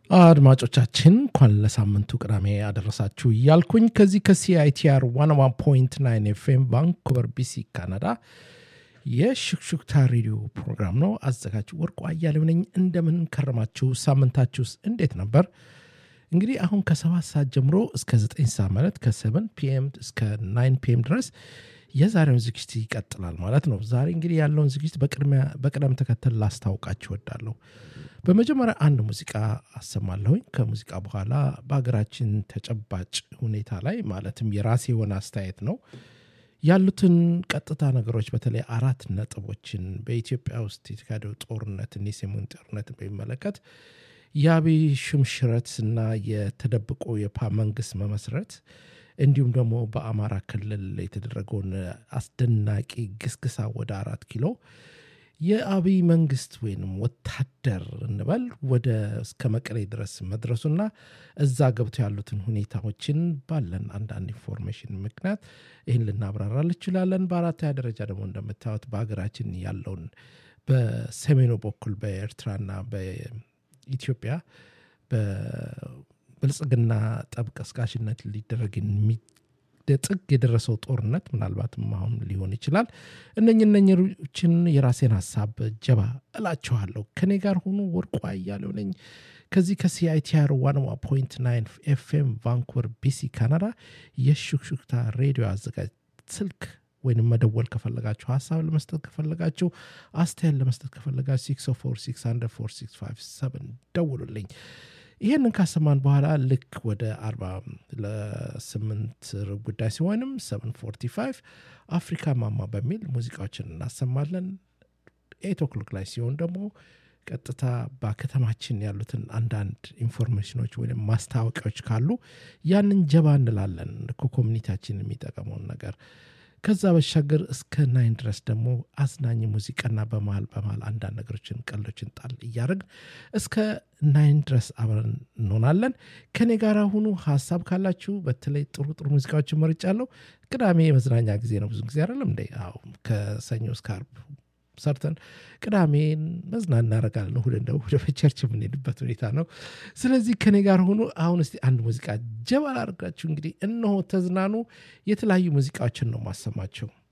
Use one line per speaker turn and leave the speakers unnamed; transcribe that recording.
አድማጮቻችን እንኳን ለሳምንቱ ቅዳሜ አደረሳችሁ እያልኩኝ ከዚህ ከሲአይቲአር ዋን ዋን ፖይንት ናይን ኤፍኤም ቫንኩቨር ቢሲ ካናዳ የሽክሹክታ ሬዲዮ ፕሮግራም ነው። አዘጋጅ ወርቁ አያሌው ነኝ። እንደምን ከረማችሁ? ሳምንታችሁስ እንዴት ነበር? እንግዲህ አሁን ከሰባት ሰዓት ጀምሮ እስከ ዘጠኝ ሰዓት ማለት ከሰቨን ፒኤም እስከ ናይን ፒኤም ድረስ የዛሬውን ዝግጅት ይቀጥላል ማለት ነው። ዛሬ እንግዲህ ያለውን ዝግጅት በቅደም ተከተል ላስታውቃችሁ እወዳለሁ። በመጀመሪያ አንድ ሙዚቃ አሰማለሁኝ። ከሙዚቃ በኋላ በሀገራችን ተጨባጭ ሁኔታ ላይ ማለትም የራሴ የሆነ አስተያየት ነው ያሉትን ቀጥታ ነገሮች በተለይ አራት ነጥቦችን በኢትዮጵያ ውስጥ የተካሄደው ጦርነትን የሰሜን ጦርነትን በሚመለከት የአብይ ሽምሽረት እና የተደብቆ የፓ መንግስት መመስረት እንዲሁም ደግሞ በአማራ ክልል የተደረገውን አስደናቂ ግስግሳ ወደ አራት ኪሎ የአብይ መንግስት ወይም ወታደር እንበል ወደ እስከ መቀሌ ድረስ መድረሱና እዛ ገብተው ያሉትን ሁኔታዎችን ባለን አንዳንድ ኢንፎርሜሽን ምክንያት ይህን ልናብራራ እንችላለን። በአራተኛ ደረጃ ደግሞ እንደምታዩት በሀገራችን ያለውን በሰሜኑ በኩል በኤርትራና በኢትዮጵያ በብልጽግና ጠብ ቀስቃሽነት ሊደረግ ጥግ የደረሰው ጦርነት ምናልባትም አሁን ሊሆን ይችላል። እነኝ እነኞችን የራሴን ሀሳብ ጀባ እላችኋለሁ። ከኔ ጋር ሆኑ። ወርቁ አያሌው ነኝ ከዚህ ከሲአይቲአር ዋን ፖይንት ናይን ኤፍኤም ቫንኩቨር ቢሲ ካናዳ የሹክሹክታ ሬዲዮ አዘጋጅ ስልክ ወይንም መደወል ከፈለጋችሁ ሀሳብ ለመስጠት ከፈለጋችሁ አስተያየት ለመስጠት ከፈለጋችሁ ሲክስ ፎር ሲክስ አንደር ፎር ሲክስ ፋይቭ ሰቨን ደውሉልኝ። ይህንን ካሰማን በኋላ ልክ ወደ አርባ ለስምንት ርብ ጉዳይ ሲሆንም ሰቨን ፎርቲ ፋይቭ አፍሪካ ማማ በሚል ሙዚቃዎችን እናሰማለን። ኤት ኦክሎክ ላይ ሲሆን ደግሞ ቀጥታ በከተማችን ያሉትን አንዳንድ ኢንፎርሜሽኖች ወይም ማስታወቂያዎች ካሉ ያንን ጀባ እንላለን ከኮሚኒቲያችን የሚጠቀመውን ነገር ከዛ በሻገር እስከ ናይን ድረስ ደግሞ አዝናኝ ሙዚቃና በመሀል በመሀል አንዳንድ ነገሮችን ቀሎችን ጣል እያደረግን እስከ ናይን ድረስ አብረን እንሆናለን። ከኔ ጋር ሁኑ። ሀሳብ ካላችሁ በተለይ ጥሩ ጥሩ ሙዚቃዎችን መርጫለሁ። ቅዳሜ የመዝናኛ ጊዜ ነው። ብዙ ጊዜ አይደለም እንደ ከሰኞ እስከ ዓርብ ሰርተን ቅዳሜን መዝናና እናደርጋለን። እሑድ እንደው ወደ ቸርች የምንሄድበት ሁኔታ ነው። ስለዚህ ከኔ ጋር ሆኑ። አሁን እስቲ አንድ ሙዚቃ ጀባ ላድርጋችሁ። እንግዲህ እነሆ ተዝናኑ። የተለያዩ ሙዚቃዎችን ነው ማሰማቸው።